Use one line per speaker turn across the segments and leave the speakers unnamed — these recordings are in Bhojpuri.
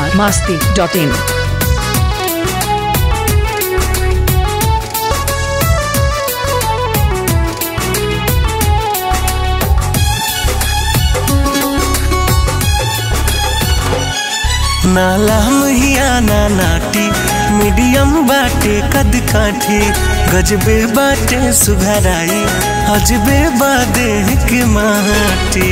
बिहार मास्ती डॉट इन
नाला महिया ना नाटी मीडियम बाटे कद काठी गजबे बाटे सुघराई अजबे बादे के माटी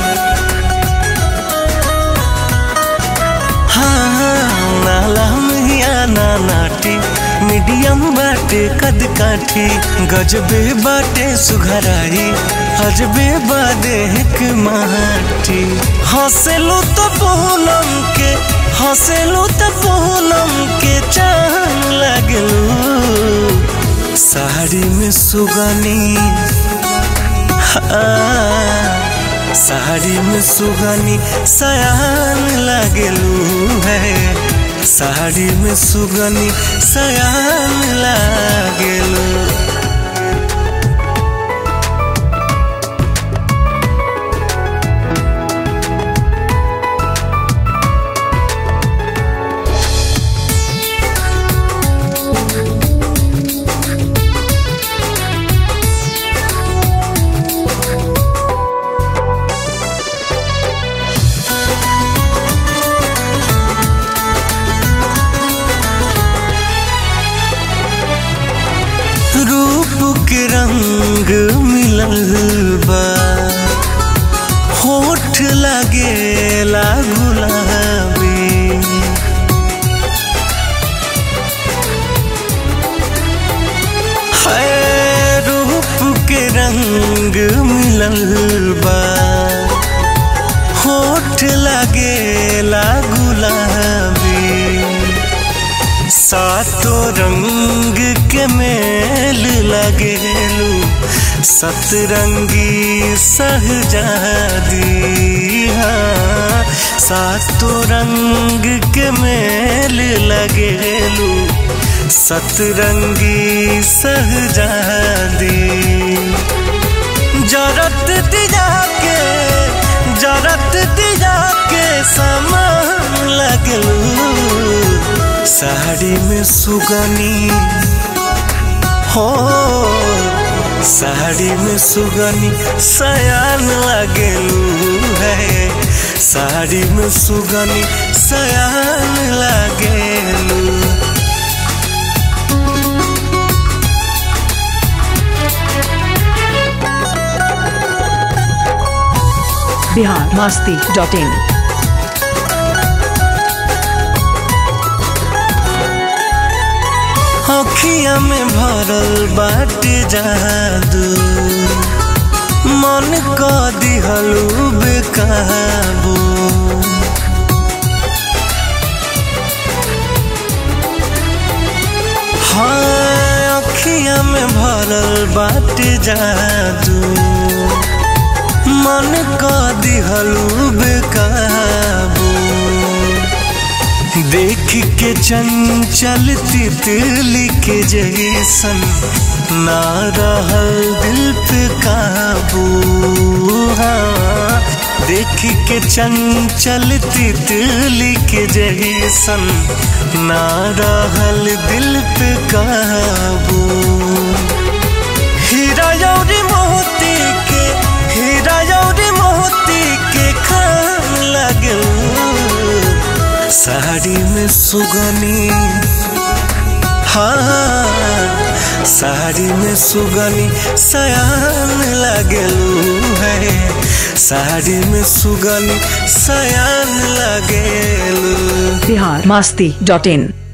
हाँ हाँ, नाला महिया ना नाटी मीडियम बाटे कद काठी गजबे बाटे सुघराई अजबे बादे के माटी हंसलू तो पूनम के हंसलू तो पूनम के चांद लगलू साड़ी में सुगनी हाँ, साड़ी में सुगनी सयान लगलू है साड़ी में सुगनी सयान लगलू रूप के रंग मिलल बा होठ लगेला गुलाबी है रूप के रंग मिलल बा होठ लगेला गुलाबी सातो रंग के मेल लगेलू सतरंगी सहजादी हाँ सातो रंग के मेल लगेलू सतरंगी सहजादी जरत दिया के जरत दिया के समान लगलू साड़ी में सुगनी हो साड़ी में सुगनी सयान लगलू है साड़ी में सुगनी सयान लगलू
बिहार मास्ती डॉट इन
अखिया में भरल बाटे जादू मन क दिहलू बेकाबू हाँ अखिया में भरल बाटे जादू मन क दिहलू बेकाबू देख के चंचल तितली के जैसन ना रहल दिल पे काबू हाँ देख के चंचल तितली के जैसन ना रहल दिल पे काबू हीरा यौरी मोती के हीरा यौरी मोती के खान लगू साड़ी में सुगनी हाँ साड़ी में सुगनी सयान लगलू है साड़ी में सुगनी सयान लगलू
बिहार मास्ती डॉट इन